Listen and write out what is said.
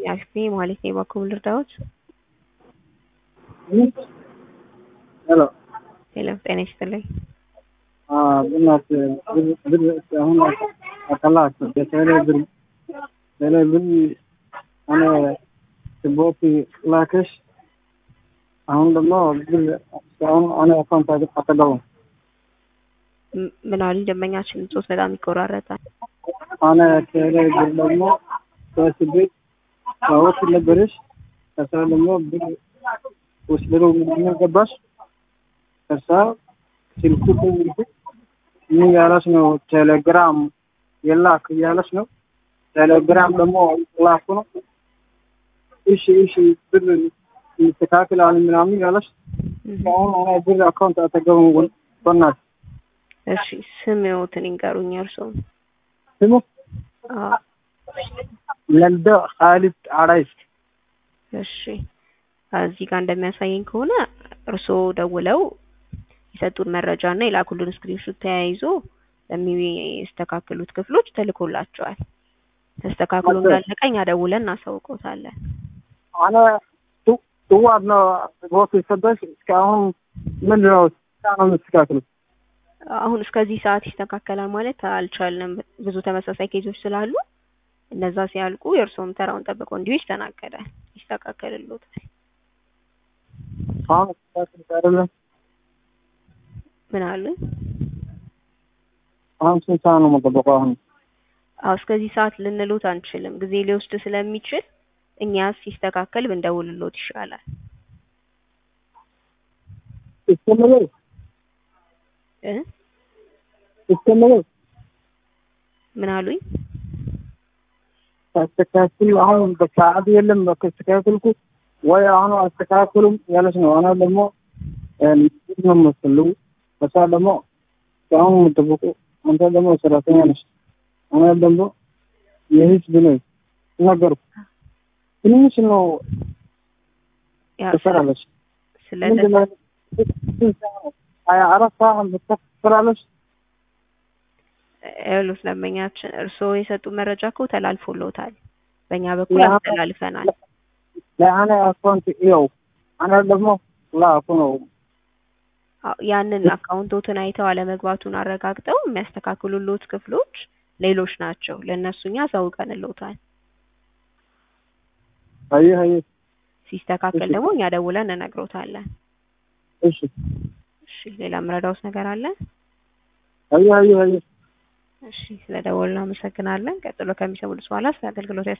አልፌ ማለት ነው በኩል ልርዳዎት? ሄሎ ሄሎ ጤና ይስጥልኝ። በእናትህ ብር አሁን አጠላችሁ በቴሌ ብር ቴሌ ብር ሆነ ስቦት ላክሽ አሁን ደግሞ ብር እስካሁን ሆነ አካውንት አጠገቡም ም- ምን አሉኝ ደንበኛችን ጾት በጣም ይቆራረጣል። ሆነ ቴሌ ብር ደግሞ ሶስት ቤት ሰዎች ነበረሽ ከዛ ደግሞ ብር ወስደሮ ምንድነው ገባሽ ከዛ ስልኩ ደውልኩ ምን ያለች ነው ቴሌግራም የላክ እያለች ነው ቴሌግራም ደግሞ ላኩ ነው እሺ እሺ ብር ይስተካከላል ምናምን ያለች አሁን ሆነ ብር አካውንት አጠገቡ በናት እሺ ስምዎትን ይንገሩኝ እርስዎም? ስሙ አዎ ለልደ ኻሊድ አራይስ እሺ እዚህ ጋር እንደሚያሳየኝ ከሆነ እርስዎ ደውለው የሰጡን መረጃ እና የላኩልን ስክሪንሾት ተያይዞ ለሚስተካከሉት ክፍሎች ተልኮላቸዋል። ተስተካክሎ እንዳለቀ እኛ ደውለን እናሳውቆታለን። አነ ጥዋት ነው ቦት የሰጠሽ እስካሁን ምንድን ነው ነው የምትስተካክሉት? አሁን እስከዚህ ሰዓት ይስተካከላል ማለት አልቻልንም። ብዙ ተመሳሳይ ኬዞች ስላሉ እነዛ ሲያልቁ የእርስዎም ተራውን ጠብቆ እንዲሁ ይስተናገዳል፣ ይስተካከልሎታል። አሁን ስተካክሉት አይደለም ምን አሉኝ? አሁን ስንት ሰዓት ነው የምጠበቀው? አሁን አዎ እስከዚህ ሰዓት ልንሎት አንችልም፣ ጊዜ ሊወስድ ስለሚችል እኛ ሲስተካከል ብንደውልሎት ይሻላል። እስከምለው እ እስከምለው ምን አሉኝ? አስተካክል አሁን በሰዓት የለም ከተስተካከልኩ ወይ አሁን አስተካክሉም ያለች ነው። አሁን ደግሞ ምንድን ነው የምትፈልጉ? በሳ ደግሞ አሁን የምጠብቁ አንተ ደግሞ ሰራተኛ ነች። አሁን ደግሞ የህዝብ ነው ነገርኩ። ትንሽ ነው ያው ትሰራለች። ስለ ምንድን ነው ሀያ አራት ሰዓት ትሰራለች። ያሉት ደንበኛችን እርስዎ የሰጡ መረጃ እኮ ተላልፎሎታል። በእኛ በኩል ያ- አስተላልፈናል። ለአነ አካውንት ይኸው አነ ደግሞ ላኩ ነው አዎ፣ ያንን አካውንቶትን አይተው አለመግባቱን አረጋግጠው የሚያስተካክሉሎት ክፍሎች ሌሎች ናቸው። ለእነሱ እኛ አሳውቀንሎታል። አየህ አየህ ሲስተካከል እሺ። ደግሞ እኛ ደውለን እንነግሮታለን። እሺ እሺ፣ ሌላ ምረዳውስ ነገር አለ? አየህ አየህ አየህ እሺ፣ ስለ ደወሉ አመሰግናለን። ቀጥሎ ከሚሰሙት በኋላ ስለ አገልግሎት